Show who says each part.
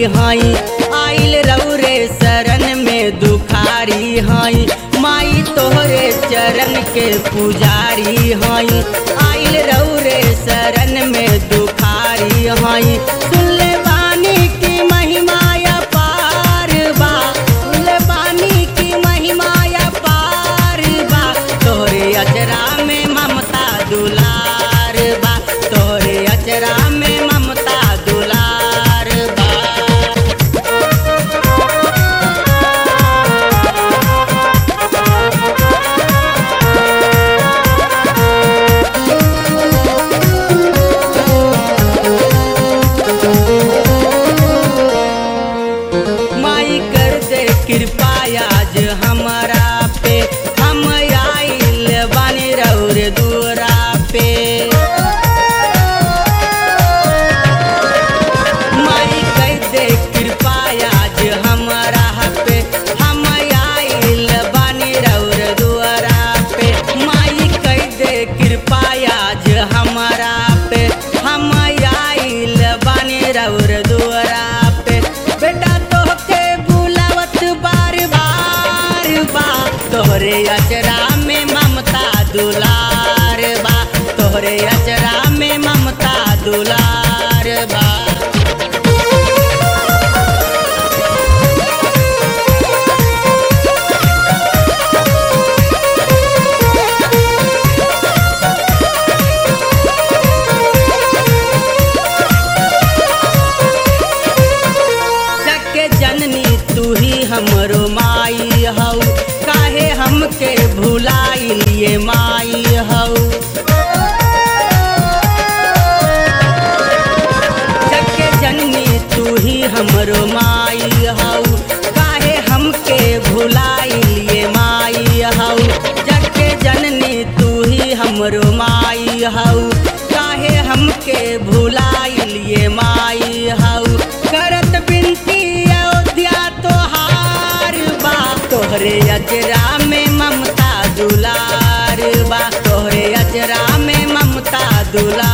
Speaker 1: हई आइल रौरे शरण में दुखारी हई माई तोहरे चरण के पुजारी हई आइल रौरे शरण में दुखारी हई सुनले बानी की महिमा पार बा सुनले बानी की महिमा पार बा तोहरे अचरा में ममता दुलार बा तोहरे अचरा में ममता दुलार बा माई कर दे कृपा आज हमारा पे हम आइल बानी रौर दूरा पे माई कर दे कृपा आज हमारा पे हम आइल बानी रौर दूरा पे माई कर दे कृपा आज हमारा पे हम आइल बानी रौर दूरा पे बेटा तोहके बुलावत बार बार बा तोहरे अचरा में ममता दुलार बा तोहरे अचरा में ममता दुलार बा जग जननी तू ही हमरो माई हऊ काहे हमके भुलाई लिए माई हऊ जग जननी तू ही हमरो माई हऊ काहे हमके भुलाई लिए माई हऊ जग जननी तू ही हमरो माई हऊ काहे हमके भुलाई लिए माई हऊ करत बिनती अयोध्या तोहार बा तोहरे अजरा में ममता दुलार बा तोहरे अजरा में ममता दुलार